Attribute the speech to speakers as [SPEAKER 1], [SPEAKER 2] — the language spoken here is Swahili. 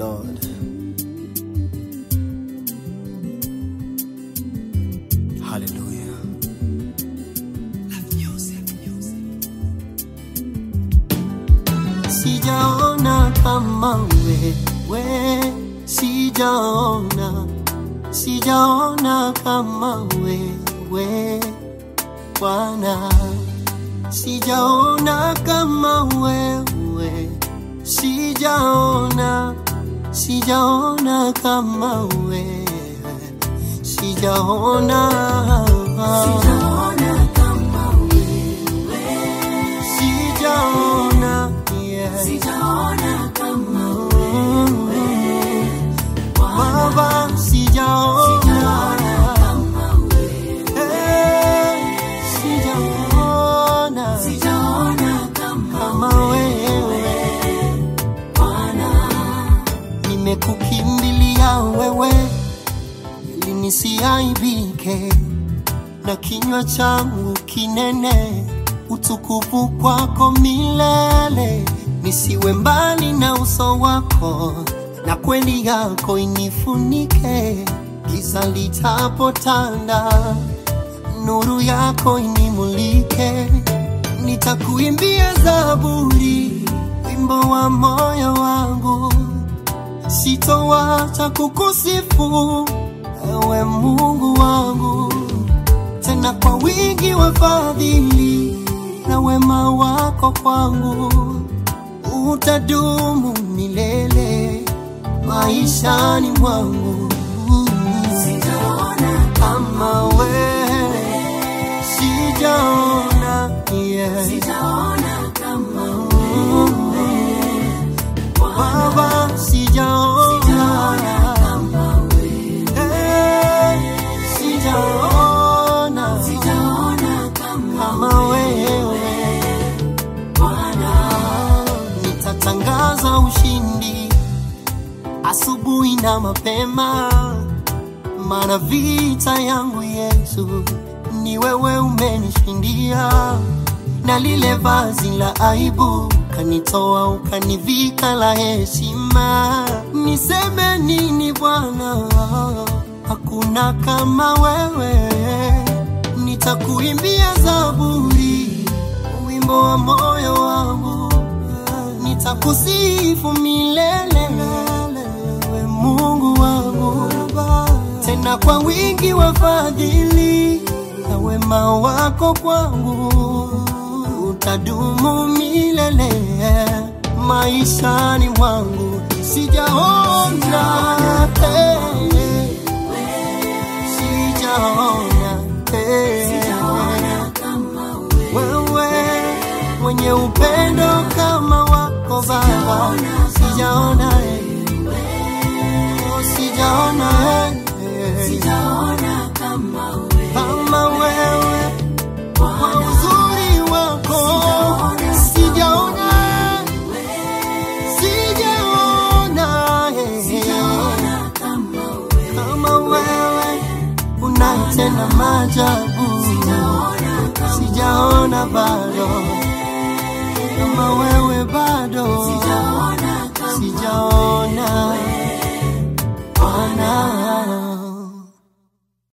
[SPEAKER 1] Lord. Hallelujah.
[SPEAKER 2] Sijaona kama wewe, sijaona, sijaona kama wewe Bwana, sijaona kama wewe, sijaona, sijaona kama wewe, sijaona, sijaona kama wewe, sijaona, yeah.
[SPEAKER 3] Sijaona kama wewe
[SPEAKER 2] Baba, sijaona,
[SPEAKER 3] kama wewe
[SPEAKER 2] eh, sijaona
[SPEAKER 3] Sijaona kama
[SPEAKER 2] kama wewe.
[SPEAKER 3] Bwana
[SPEAKER 2] nimekukimbilia wewe ili nisiaibike na kinywa changu kinene utukufu kwako milele nisiwe mbali na uso wako na kweli yako inifunike giza litapotanda nuru yako inimulike nitakuimbia zaburi wimbo wa moyo wangu sitowacha kukusifu ewe Mungu wangu, tena kwa wingi wa fadhili na wema wako kwangu utadumu milele maishani mwangu.
[SPEAKER 3] Sijaona
[SPEAKER 2] Kama wewe sijaona, yeah.
[SPEAKER 3] Sijaona kama
[SPEAKER 2] Baba sijaona
[SPEAKER 3] kama wewe
[SPEAKER 2] Eh, sijaona
[SPEAKER 3] Sijaona kama
[SPEAKER 2] kama wewe
[SPEAKER 3] Bwana
[SPEAKER 2] nitatangaza ushindi asubuhi na mapema, maana vita yangu Yesu ni wewe umenishindia, na lile vazi la aibu kanitoa ukanivika la heshima. Niseme nini Bwana? Hakuna kama wewe, nitakuimbia zaburi, wimbo wa moyo wangu nitakusifu milele, we Mungu wangu, tena kwa wingi wa fadhili na wema wako kwangu utadumu milele maishani mwangu. Sijaona eh, sijaona eh,
[SPEAKER 3] Sijaona kama wewe
[SPEAKER 2] wewe mwenye upendo kama wako Baba, sijaona eh, oh, sijaona eh,
[SPEAKER 3] Sijaona kama wewe
[SPEAKER 2] kama wewe kwa uzuri wako, sijaona sijaona eh,
[SPEAKER 3] Sijaona kama wewe
[SPEAKER 2] kama wewe unatenda maajabu, sijaona bado kama wewe bado
[SPEAKER 3] Sijaona kama
[SPEAKER 2] sijaona Bwana